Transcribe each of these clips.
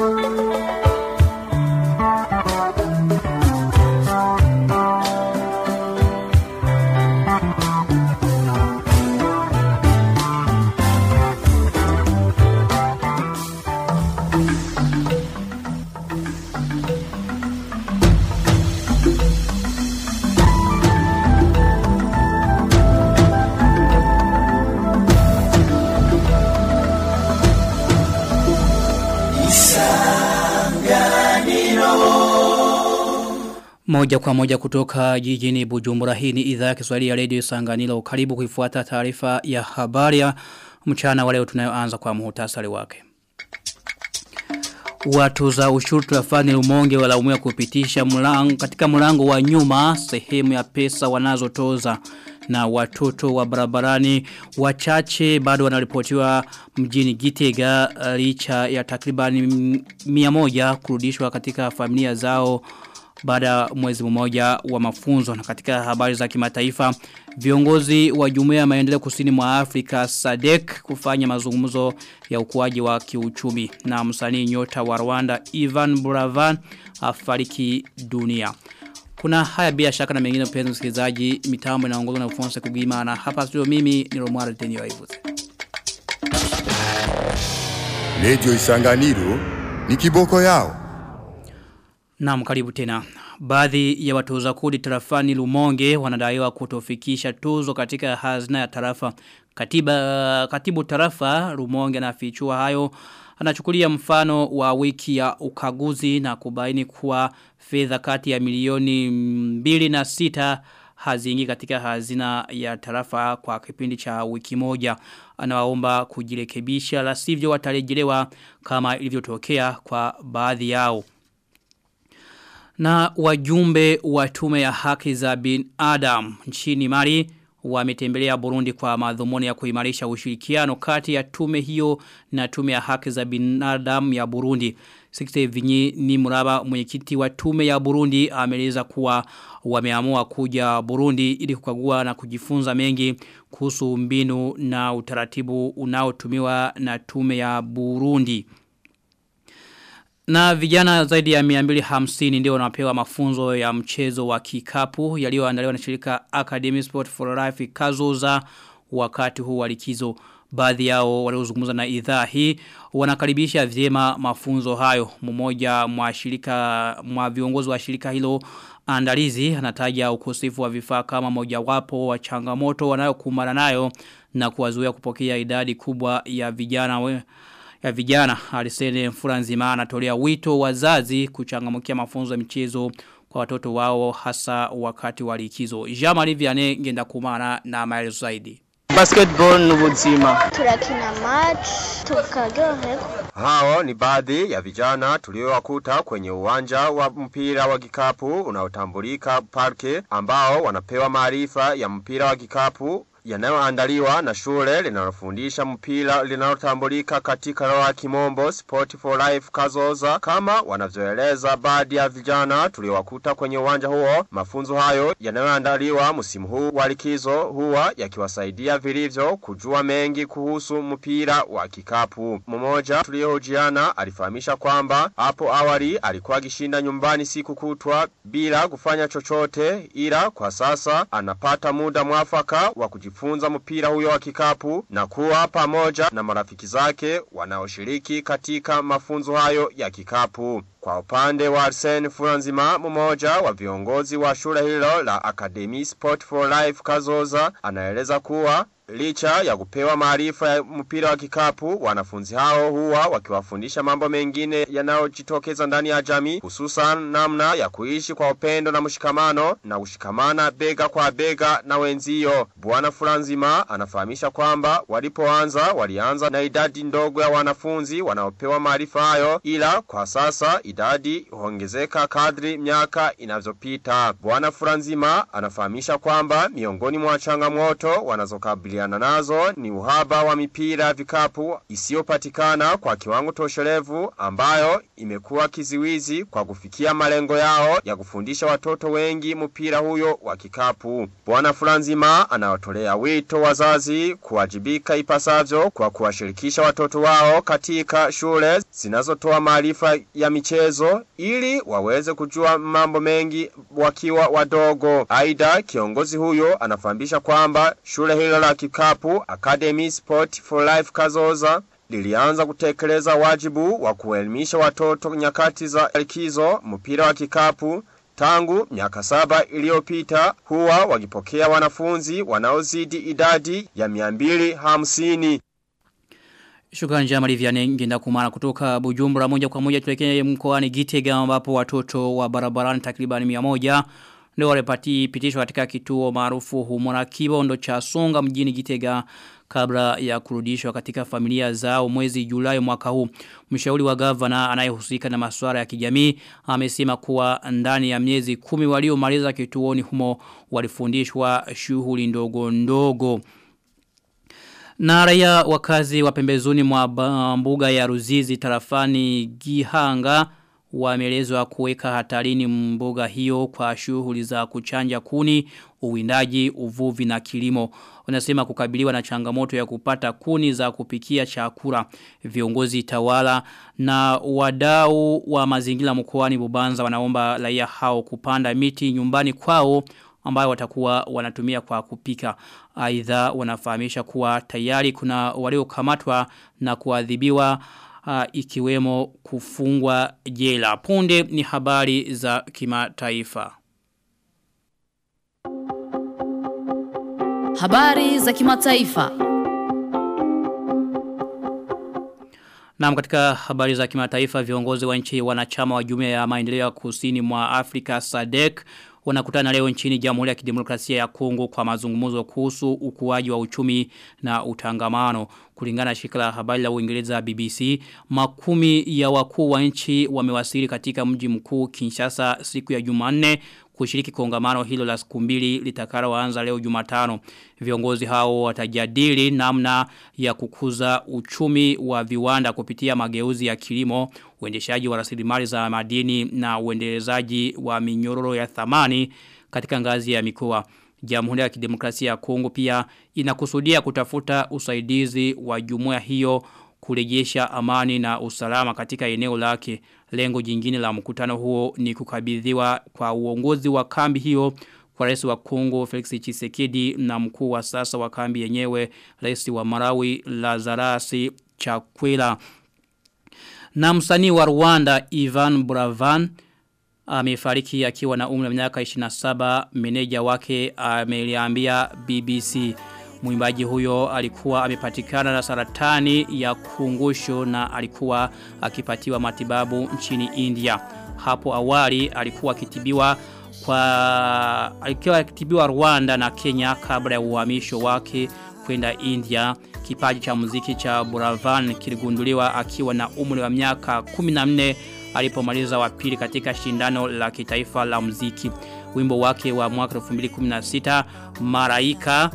Moja kwa moja kutoka jijini Bujumbura hii ni idhaa ya Kiswahili ya Radio Sanganilo. Karibu kuifuata taarifa ya habari ya mchana wa leo tunayoanza kwa muhtasari wake. Watu za ushuru tulafani lumonge walaumiwa kupitisha mlango, katika mlango wa nyuma sehemu ya pesa wanazotoza na watoto wa barabarani wachache bado wanaripotiwa mjini Gitega licha ya takribani mia moja kurudishwa katika familia zao baada mwezi mmoja wa mafunzo na katika habari za kimataifa viongozi wa jumuiya ya maendeleo kusini mwa Afrika SADC kufanya mazungumzo ya ukuaji wa kiuchumi na msanii nyota wa Rwanda Ivan Buravan afariki dunia. Kuna haya bila shaka na mengine mpenzi msikilizaji mitambo inaongozwa na Ufonse Kugima na hapa studio mimi ni Romaro Denio Waivuze. Radio Isanganiro ni kiboko yao. Naam karibu tena. Baadhi ya watoza kodi tarafani Lumonge wanadaiwa kutofikisha tuzo katika hazina ya tarafa. Katiba, katibu tarafa Lumonge anafichua hayo anachukulia mfano wa wiki ya ukaguzi na kubaini kuwa fedha kati ya milioni mbili na sita haziingi katika hazina ya tarafa kwa kipindi cha wiki moja. Anawaomba kujirekebisha la sivyo watarejelewa kama ilivyotokea kwa baadhi yao. Na wajumbe wa tume ya haki za bin Adam nchini Mali wametembelea Burundi kwa madhumuni ya kuimarisha ushirikiano kati ya tume hiyo na tume ya haki za binadamu ya Burundi. Sikite Vinyi ni muraba mwenyekiti wa tume ya Burundi ameleza kuwa wameamua kuja Burundi ili kukagua na kujifunza mengi kuhusu mbinu na utaratibu unaotumiwa na tume ya Burundi. Na vijana zaidi ya 250 ndio wanapewa mafunzo ya mchezo wa kikapu yaliyoandaliwa na shirika Academy Sport for Life Kazoza wakati huu wa likizo. Baadhi yao waliozungumza na idhaa hii wanakaribisha vyema mafunzo hayo. Mmoja mwa shirika mwa viongozi wa shirika hilo andalizi anataja ukosefu wa vifaa kama mojawapo wa changamoto wanayokumbana nayo na kuwazuia kupokea idadi kubwa ya vijana we, ya vijana Arsene Furanzima anatolea wito wazazi kuchangamkia mafunzo ya michezo kwa watoto wao hasa wakati wa likizo. Jean-Marie Vianney ngenda kumana na maelezo zaidi. Basketball n'ubuzima. Turakina match tukaryoherwa. Hao ni baadhi ya vijana tuliowakuta kwenye uwanja wa mpira wa kikapu unaotambulika parke ambao wanapewa maarifa ya mpira wa kikapu yanayoandaliwa na shule linalofundisha mpira linalotambulika katika lugha ya kimombo Sport for Life Kazoza kama wanavyoeleza baadhi ya vijana tuliowakuta kwenye uwanja huo mafunzo hayo yanayoandaliwa msimu huu wa likizo huwa yakiwasaidia vilivyo kujua mengi kuhusu mpira wa kikapu mmoja tuliohojiana alifahamisha kwamba hapo awali alikuwa akishinda nyumbani siku kutwa bila kufanya chochote ila kwa sasa anapata muda mwafaka wa kujifunza kujifunza mpira huyo wa kikapu na kuwa pamoja na marafiki zake wanaoshiriki katika mafunzo hayo ya kikapu. Kwa upande wa Arsene Furanzima mmoja wa viongozi wa shule hilo la Academy Sport for Life Kazoza anaeleza kuwa Licha ya kupewa maarifa ya mpira wa kikapu, wanafunzi hao huwa wakiwafundisha mambo mengine yanayojitokeza ndani ya jamii, hususan namna ya kuishi kwa upendo na mshikamano na kushikamana bega kwa bega na wenzio. Bwana Fulanzima anafahamisha kwamba walipoanza walianza na idadi ndogo ya wanafunzi wanaopewa maarifa hayo, ila kwa sasa idadi huongezeka kadri miaka inavyopita. Bwana Fulanzima anafahamisha kwamba miongoni mwa changamoto wanazokabili kukabiliana nazo ni uhaba wa mipira ya vikapu isiyopatikana kwa kiwango toshelevu ambayo imekuwa kiziwizi kwa kufikia malengo yao ya kufundisha watoto wengi mpira huyo wa kikapu. Bwana Fulanzima anawatolea wito wazazi kuwajibika ipasavyo kwa kuwashirikisha watoto wao katika shule zinazotoa maarifa ya michezo ili waweze kujua mambo mengi wakiwa wadogo. Aidha, kiongozi huyo anafahamisha kwamba shule hilo la kikapu Academy Sport for Life Kazoza lilianza kutekeleza wajibu wa kuelimisha watoto nyakati za likizo mpira wa kikapu tangu miaka saba iliyopita huwa wakipokea wanafunzi wanaozidi idadi ya 250. Shukrani Jamali Vianney ngenda kumana kutoka Bujumbura moja kwa moja tulekee mkoani Gitega ambapo watoto wa barabarani takriban 100 ndio walipati pitishwa katika kituo maarufu humona kibondo cha Songa mjini Gitega kabla ya kurudishwa katika familia zao mwezi Julai mwaka huu. Mshauri wa gavana anayehusika na masuala ya kijamii amesema kuwa ndani ya miezi kumi waliomaliza kituoni humo walifundishwa shughuli ndogo ndogo. Na raia wakazi wa pembezoni mwa mbuga ya Ruzizi tarafani Gihanga wameelezwa kuweka hatarini mbuga hiyo kwa shughuli za kuchanja kuni, uwindaji, uvuvi na kilimo. Wanasema kukabiliwa na changamoto ya kupata kuni za kupikia chakula. Viongozi tawala na wadau wa mazingira mkoani Bubanza wanaomba raia hao kupanda miti nyumbani kwao ambayo watakuwa wanatumia kwa kupika. Aidha wanafahamisha kuwa tayari kuna waliokamatwa na kuadhibiwa uh, ikiwemo kufungwa jela. Punde ni habari za kimataifa. Habari za kimataifa. Na katika habari za kimataifa viongozi wa nchi wanachama wa jumuiya ya maendeleo ya kusini mwa Afrika SADC wanakutana leo nchini Jamhuri ya Kidemokrasia ya Kongo kwa mazungumzo kuhusu ukuaji wa uchumi na utangamano. Kulingana na shirika la habari la Uingereza BBC, makumi ya wakuu wa nchi wamewasili katika mji mkuu Kinshasa siku ya Jumanne kushiriki kongamano hilo la siku mbili litakaloanza leo Jumatano. Viongozi hao watajadili namna ya kukuza uchumi wa viwanda kupitia mageuzi ya kilimo, uendeshaji wa rasilimali za madini na uendelezaji wa minyororo ya thamani katika ngazi ya mikoa. Jamhuri ya Kidemokrasia ya Kongo pia inakusudia kutafuta usaidizi wa jumuiya hiyo kurejesha amani na usalama katika eneo lake. Lengo jingine la mkutano huo ni kukabidhiwa kwa uongozi wa kambi hiyo kwa rais wa Kongo Felix Tshisekedi na mkuu wa sasa wa kambi yenyewe rais wa Marawi Lazarus Chakwera. Na msanii wa Rwanda Ivan Bravan amefariki akiwa na umri wa miaka 27 meneja wake ameliambia BBC Mwimbaji huyo alikuwa amepatikana na saratani ya kungusho na alikuwa akipatiwa matibabu nchini India. Hapo awali alikuwa akitibiwa kwa alikuwa akitibiwa Rwanda na Kenya kabla ya uhamisho wake kwenda India. Kipaji cha muziki cha Buravan kiligunduliwa akiwa na umri wa miaka 14 alipomaliza wa pili katika shindano la kitaifa la muziki. Wimbo wake wa mwaka 2016 Maraika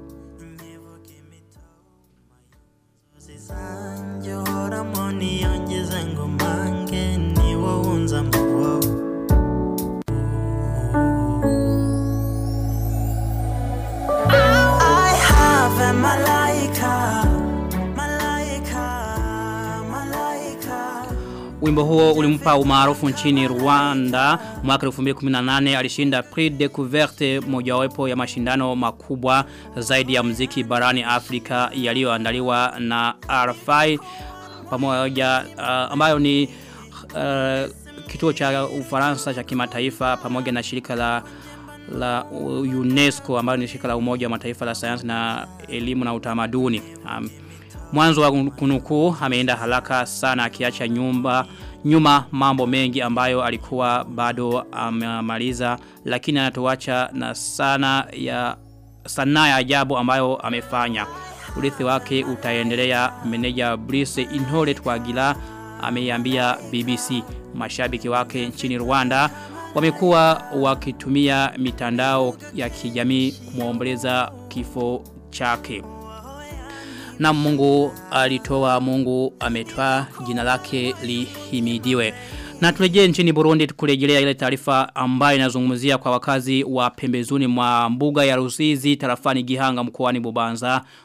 Wimbo huo ulimpa umaarufu nchini Rwanda mwaka 2018 alishinda Prix Découverte mojawapo ya mashindano makubwa zaidi ya muziki barani Afrika yaliyoandaliwa na RFI pamoja uh, ambayo ni uh, kituo cha Ufaransa cha kimataifa pamoja na shirika la la UNESCO ambayo ni shirika la umoja wa mataifa la sayansi na elimu na utamaduni. Um, Mwanzo wa kunukuu ameenda haraka sana akiacha nyumba nyuma mambo mengi ambayo alikuwa bado amemaliza lakini anatuacha na sana ya sanaa ya ajabu ambayo amefanya. Urithi wake utaendelea meneja Brice Inhole Twagila ameiambia BBC mashabiki wake nchini Rwanda wamekuwa wakitumia mitandao ya kijamii kumwomboleza kifo chake na Mungu alitoa Mungu ametoa jina lake lihimidiwe na turejee nchini Burundi kurejelea ile taarifa ambayo inazungumzia kwa wakazi wa pembezoni mwa mbuga ya Rusizi tarafani Gihanga mkoani Bubanza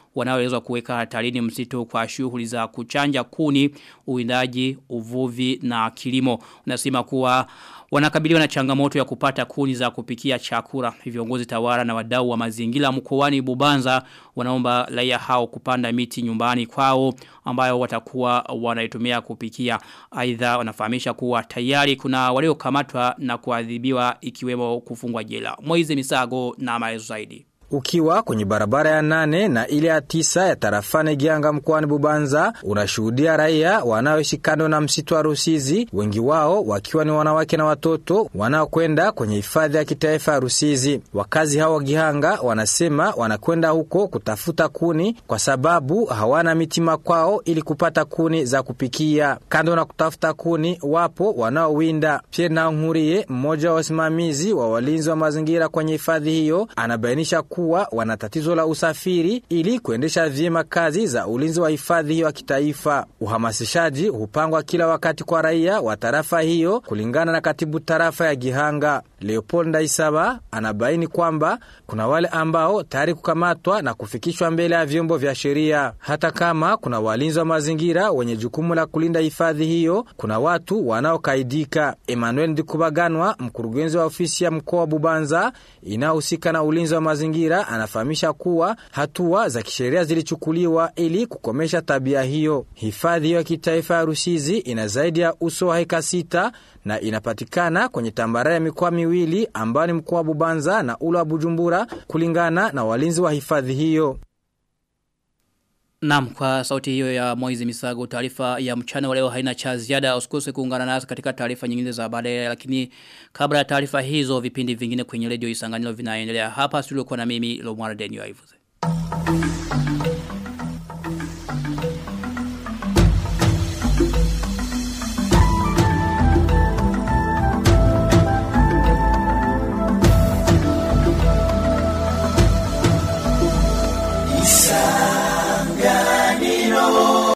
wanaoweza kuweka hatarini msitu kwa shughuli za kuchanja kuni, uwindaji, uvuvi na kilimo. Unasema kuwa wanakabiliwa na changamoto ya kupata kuni za kupikia chakula. Viongozi tawara na wadau wa mazingira mkoani Bubanza wanaomba raia hao kupanda miti nyumbani kwao ambayo watakuwa wanaitumia kupikia. Aidha wanafahamisha kuwa tayari kuna waliokamatwa na kuadhibiwa ikiwemo kufungwa jela. Moize Misago na maelezo zaidi. Ukiwa kwenye barabara ya nane na ile ya tisa ya tarafane Gianga mkoani Bubanza, unashuhudia raia wanaoishi kando na msitu wa Rusizi, wengi wao wakiwa ni wanawake na watoto wanaokwenda kwenye hifadhi ya kitaifa ya Rusizi. Wakazi hao wa Gihanga wanasema wanakwenda huko kutafuta kuni kwa sababu hawana mitima kwao ili kupata kuni za kupikia. Kando na kutafuta kuni, wapo wanaowinda. Pierre Nankurie, mmoja wa wasimamizi wa walinzi wa mazingira kwenye hifadhi hiyo, anabainisha kuwa wana tatizo la usafiri ili kuendesha vyema kazi za ulinzi wa hifadhi hiyo ya kitaifa. Uhamasishaji hupangwa kila wakati kwa raia wa tarafa hiyo, kulingana na katibu tarafa ya Gihanga Leopold Ndaisaba anabaini kwamba kuna wale ambao tayari kukamatwa na kufikishwa mbele ya vyombo vya sheria. Hata kama kuna walinzi wa mazingira wenye jukumu la kulinda hifadhi hiyo, kuna watu wanaokaidika. Emmanuel Ndikubaganwa, mkurugenzi wa ofisi ya mkoa wa Bubanza inayohusika na ulinzi wa mazingira, anafahamisha kuwa hatua za kisheria zilichukuliwa ili kukomesha tabia hiyo. Hifadhi hiyo ya kitaifa ya Rusizi ina zaidi ya uso wa heka sita na inapatikana kwenye tambarare ya mikoa miwili ambayo ni mkoa wa Bubanza na ule wa Bujumbura kulingana na walinzi wa hifadhi hiyo. Naam kwa sauti hiyo ya Moizi Misago taarifa ya mchana wa leo haina cha ziada usikose kuungana nasi katika taarifa nyingine za baadaye lakini kabla ya taarifa hizo vipindi vingine kwenye redio Isanganiro vinaendelea hapa studio kwa na mimi Lomwara Denio Aivuze.